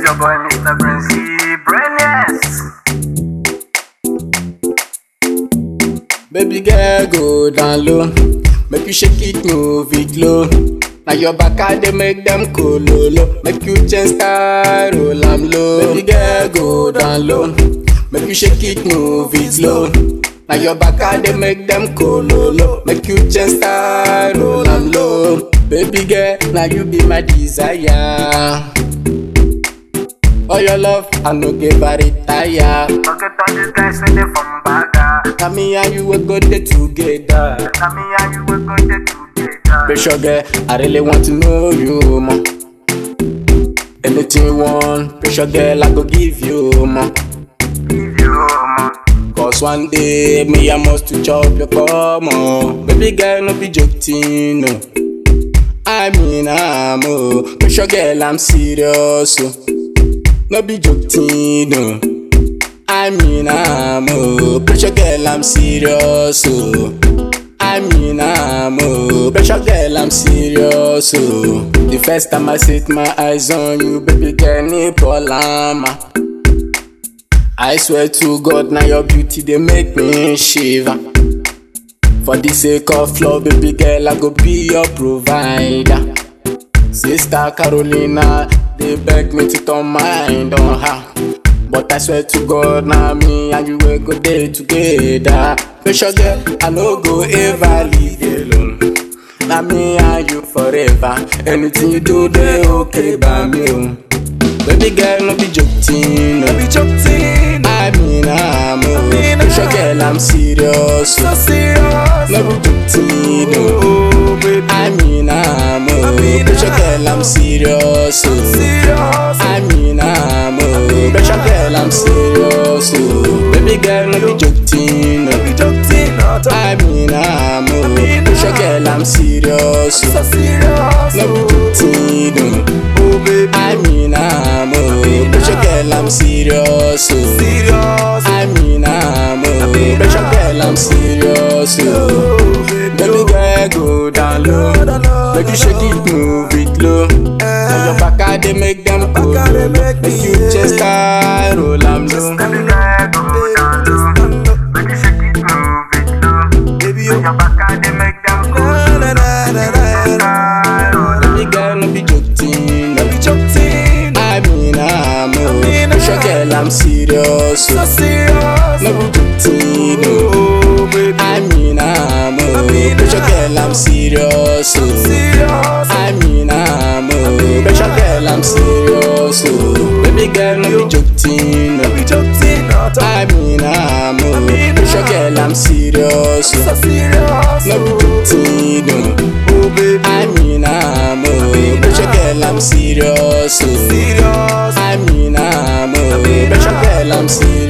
your boy Mr. Prince Brainiest. Baby girl, go down low. Make you shake it, move it low. Now your back I dey make them cool low, low. Make you change style, roll am low. Baby girl, go down low. Make you shake it, move it low. Now your back I dey make them cool low, low. Make you change style, roll am low. Baby girl, now you be my desire. For your love, I no give a retire. Forget all these guys when they from Baga. Now me and you we go there together. Now me and you will go there together. Pressure girl, I really want to know you more. Anything you want, pressure girl, I go give you more. Give you more. Cause one day, me I must to chop your come on. Baby girl, no be joking, no. I mean, I'm oh. Pressure girl, I'm serious, oh. No be joking, no. I mean, I'm oh. Pressure girl, I'm serious, oh. I mean, I'm oh. Pressure girl, I'm serious, oh. The first time I set my eyes on you, baby girl, ni polama. I swear to God, now your beauty they make me shiver. For the sake of love, baby girl, I go be your provider. Sister Carolina, they beg me to turn mind on her. But I swear to God, now me and you will go there together. Pressure girl, I no go ever leave you alone. Now me and you forever. Anything you do, they okay by me. oh. Baby girl, no be joking. No be joking. I mean, I'm oh. mean, Pressure I'm- girl, I'm serious. So oh. serious. No be joking. oh. Oh, baby. I mean, I'm oh. mean, Pressure I'm- girl, I'm serious. oh. Serious. I mean, I'm oh. Pressure girl, I'm serious. oh. Baby girl, no be joking. No oh. be joking. Not I mean, I'm oh. mean, Pressure I'm- girl, I'm serious. so oh. serious. No be joking. oh. Oh, baby. I mean, I'm oh. Pressure girl, I'm serious. oh. Serious. I mean, I'm oh. mean, Pressure I'm- girl, I'm serious. oh. Oh, baby. Baby girl, go down low. down low, Make you down shake it, move it low. Now your back I dey make them go back I dey low. make Make me, you yeah. just style, roll am low. Baby girl, go down low. Make you shake it, move it low. Baby, When you. your back and they make them go. Na, na, na, na, na, na. Baby girl, no be joking. No be joking. I mean, I'm mean, oh. Pressure I'm- girl, I'm serious. So oh. serious. No be joking. oh. Oh, baby. I mean, I'm oh. mean, Pressure I'm- girl, I'm serious. oh. Serious. I mean, I'm oh. Pressure girl, I'm serious. oh. Baby girl, no be joking. No oh. be joking. Not I mean, I'm oh. mean, Pressure I'm- girl, I'm serious. so oh. serious. No be joking. oh. Oh, baby. I mean, I'm oh. Pressure girl, I'm serious. oh. Serious. I mean, I'm oh. Pressure girl, I'm serious.